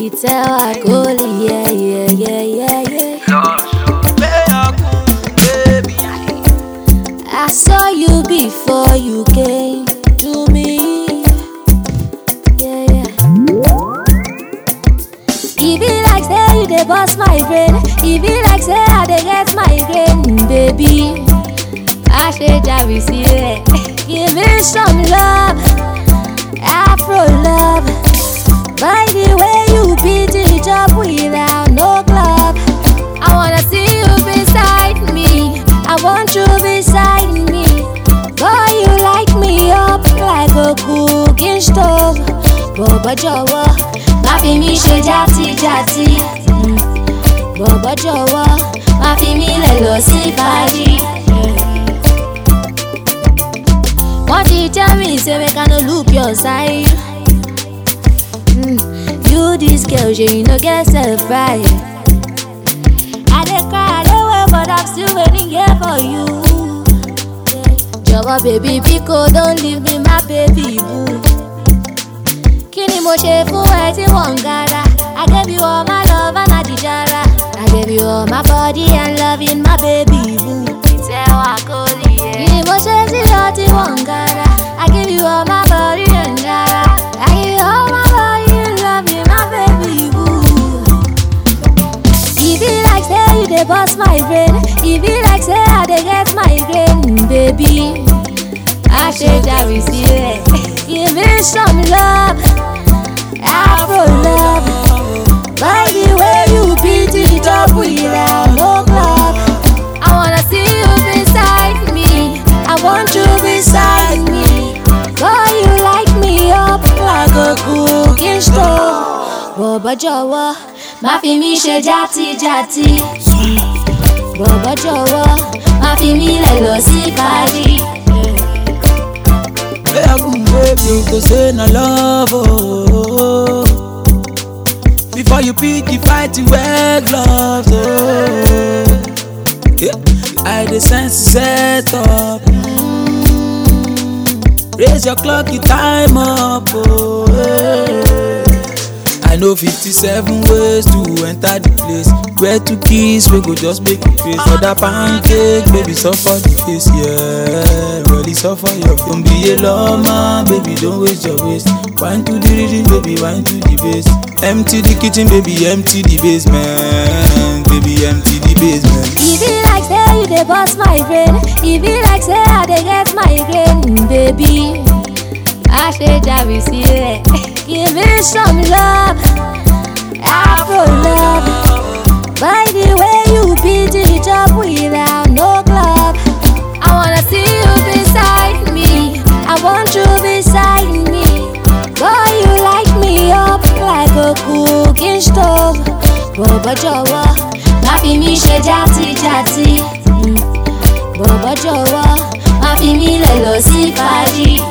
ìtẹ́wà gólì yẹ́yẹ́yẹ́yẹ́. I saw you before you came to me. Yeah, yeah. E be like say you dey burst my brain. E be like say I dey get migraine, baby. I ṣe jàbí sílẹ̀. Give me some love, Afro love. By the way you beat it up without no glove. I wanna see you beside me. I want you beside me. Boy, you light me up like a cooking stove. Bọ̀bọ̀ jọ̀wọ́, má fi mí ṣe játijàti. Mm. Bọ̀bọ̀ jọ̀wọ́, má fi mí lẹ̀ lọ sí fàájì. Wọ́n ti tell me say make I no look your side. Mm. You this girl, shey you no get self-pride. I dey cry, I dey wait, but I'm still waiting here for you. Jọ̀wọ́ baby biko don't leave me my baby boo. Kí ni mo ṣe fún ẹ tí wọ́n ń gara? I gave you all my love and adijara. I gave you all my body and loving my baby boo. Ìtẹ́wà kò lè yẹ. Kí ni mo ṣe sí ọ tí wọ́n ń gara? I gave you all my body and gara. I give you all my body and loving my baby boo. E be like say you dey burst my brain. E be like say I dey get migraine, baby. I ṣe jàre sílẹ̀. Give me some love, Afro love. By the way you beat it up without no glove. I wanna see you beside me. I want you beside me. Boy, you light me up like a cooking stove. Bọ̀bọ̀ jọ̀wọ́, má fi mí ṣe játijàti. Bọ̀bọ̀ jọ̀wọ́, má fi mí lẹ̀ lọ sí fàájì. You go say na love, oh. Before you pick, you fight, you wear gloves, oh. Yeah, I the sense set up. Mm. Raise your clock, you time up, oh. yeah. I know 57 ways to enter the place. Where to kiss, we go just make it face. For that pancake, baby, suffer the face, yeah. Really suffer your Don't be a lawman, baby, don't waste your waste. Wine to the rhythm, baby, wine to the bass. Empty the kitchen, baby, empty the basement. Baby, empty the basement. E be like say you dey burst my brain. E be like say I dey get migraine, baby. I ṣe jàre sílẹ̀. Give me some love, Afro love. By the way you beat it up without no glove. I wanna see you beside me. I want you beside me. Boy, you light me up like a cooking stove. Bọ̀bọ̀ jọ̀wọ́, má fi mí ṣe játijàti. Mm. Bọ̀bọ̀ jọ̀wọ́, má fi mí lẹ̀ lọ sí fàájì.